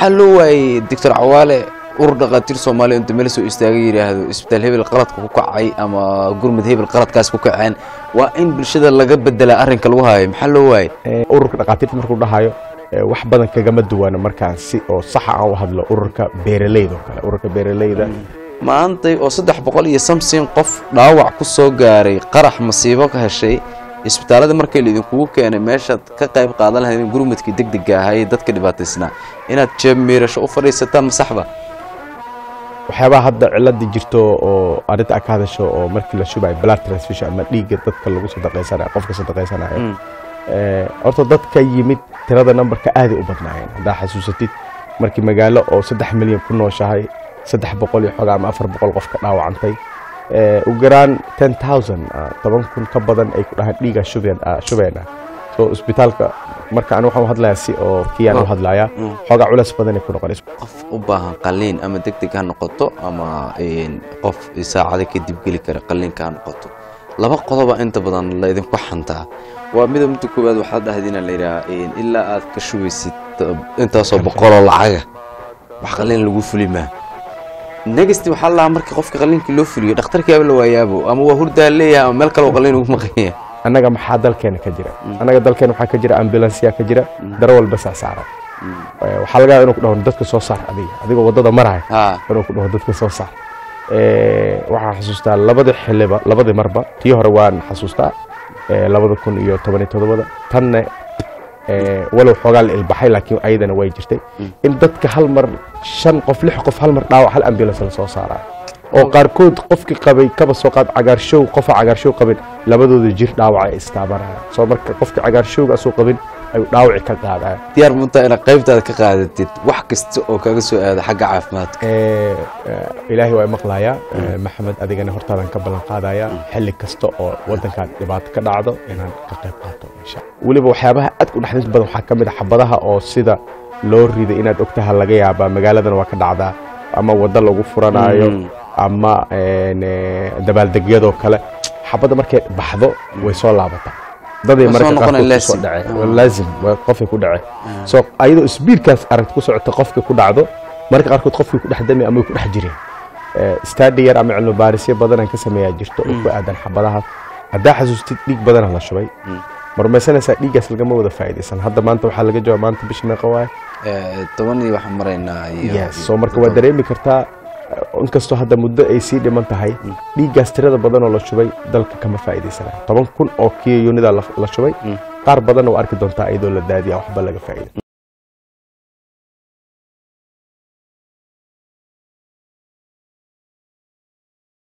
maxaa loo waayey doctor cawaale urur dhakhaatiir soomaaliya inta meel soo istaagay yidhaahdo isbitaal hebel qaladka ku kacay ama gurmud hebel qaladkaas ku kaceen waa in bulshada laga bedelaa arrinka lagu haayo maxaa loo waayey ururka dhakhaatiirta markuu dhahayo ee, wax badan kagama duwana markaan si oo saxa aan u hadlo ururka beeraleyda oo kale ururka beeraleyda maantay oo saddex boqol iyo samsin qof dhaawac ku soo gaaray qarax masiibo ka heshay isbitaalada markii laidinkugu keenay meeshaad ka qayb qaadan lahayd gurmudkii degdega ahaa ee dadka dhibaataysnaa inaad jeeb miirasho u fadhiisataan masaxba waxyaabaha hadda cilada jirto oo arrinta aad ka hadasho oo markii la shubayo blood transfusion ama dhiigga dadka lagu sadaqaysanayo qofka sadaqaysanayo ee, horta dadka yimid tirada numberka aaday u badnaayeen haddaa xasuusatid markii magaalo oo saddex milyan ku nooshahay saddex boqol iyo xogaa ama afar boqol qof ka dhaawacantay ee, ugu yaraan ten thousand toban kun ka badan ay ku dhahaan dhiiga shubeen ah, shubeena so isbitaalka marka ani waxaan u hadlayaa si oo kiyaan u hadlayaa xoogaa culeys badan ay ku noqonayso qof u baahan qalliin ama degdeg ha noqoto ama een, qof saacado kadib geli kara qalliinka ha noqoto laba qodoba inta badan la idinku xantaa waa mida midda koowaad waxaad dhahdina la yidhaha een, ilaa aad ka shugaysid uh, intaasoo boqoloo lacaga wax qalliin lagu fuli maa negasti waxaa la dhahaa marka qofka qalliinkii loo fuliyo dhakhtarkiiaba la waayaabo ama waa hurdaa leeyahay ama meel kale oo qalliin ugu maqanya annaga maxaa dalkeena ka jira annaga dalkeena waxaa ka jira ambulansiya ka jira darawal basa saaran Eh, waxaa laga yaabaa inuu ku dhaho dadka soo saar adiga adigoo waddada maraya ha inuu ku dhaho dadka soo saar Eh, waxaan xasuustaa labadii xiliba labadii marba tii hore waan xasuustaa eh, labada kun iyo toban iyo todobada tanna eh, walow xoogaa la ilbaxay laakiin ayadana way jirtay in dadka hal mar shan qof lix qof hal mar dhaawac hal ambulance la soo saaraya oo qaarkood qofkii qabay kaba soo qaad cagaarshow qofa cagaarshow qabin labadooda jir dhaawac ay istaabanayaan soo marka qofkii cagaarshowga asuu qabin ayuu dhaawaci ka qaadaya diyaar muntaa inaad qaybtaada ka qaadatid wax kasta oo kaga soo aada xagga caafimaadka Eh, eh, ilaahay waa maqlayaa Eh, maxamed adigana hortaadan ka ballan qaadaya xilli kasta oo wadankan dhibaato ka dhacdo inaan ka qayb qaato insha Allah. weliba waxyaabaha aadka u dhexdis badan waxaa ka mid a xabadaha oo sida loo riday inaad ogtaha laga yaabaa magaaladana waa ka dhacdaa ama waddo lagu furanaayo Mm. ama een, eh, dabaaldegyadoo kale xabadda markay baxdo way soo laabataa daday Waa soo marka noqonaya qaarkood kusoo laazim. dhacay Mm. waa laazim waa qofkay ku dhacay so ayadoo isbiirkaas aragti ku socota qofka ku dhacdo marka qaarkood qofkii ku dhex dami ama way ku dhex jireen stadi yar ama cilmi baarisyo badanaan ka sameeyaa jirto oo ku aadan xabadaha haddaa xasuustid dhiig badana la shubay marmaysanaysaa dhiiggaas lagama wada faa'iidaysan hadda maanta waxaa laga jawaaba maanta bisha meeqa waaye Eh, toban iyo waxaan maraynaa iyo yes so marka waa dareemi kartaa eh, inkastoo hadda muddo ay sii dhiman tahay dhiiggaas tirada badan oo la shubay dalka kama faa'iidaysanayo toban kun oo kiyo yunida la la shubay qaar badan oo arki doontaa iyadoo la daadiya waxba laga faa'iida